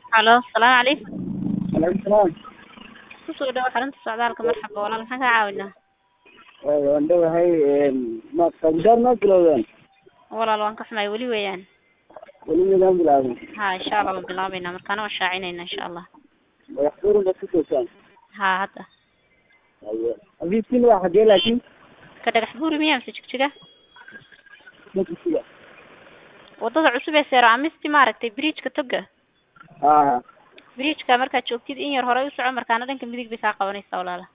Halo, salaamu calaykum. Alaykum salaam. Ku soo dhawaad xarunta socdaalka marxaba walaal maxaan kaa caawinaa? Waa waan dhawahay ma qabidaar ma bilowdeen Walaal waan ka xumahay weli weeyaan. weli midaan bilaabin Ha insha Allah waan bilaabaynaa markaana waan shaacinayna insha Allah. madaxfurin baad ku joogtaan Ha hadda. abiibkiina waa xagee laakiin Ka dhagax buuri miyaa mise jigjiga? makisiga Wadada cusub ee Seero Amisti maaragtay bridge-ka toga. haa Bridge-ka markaad joogtid in yar hore u soco markaana dhanka midig bay kaa qabanaysaa walaala.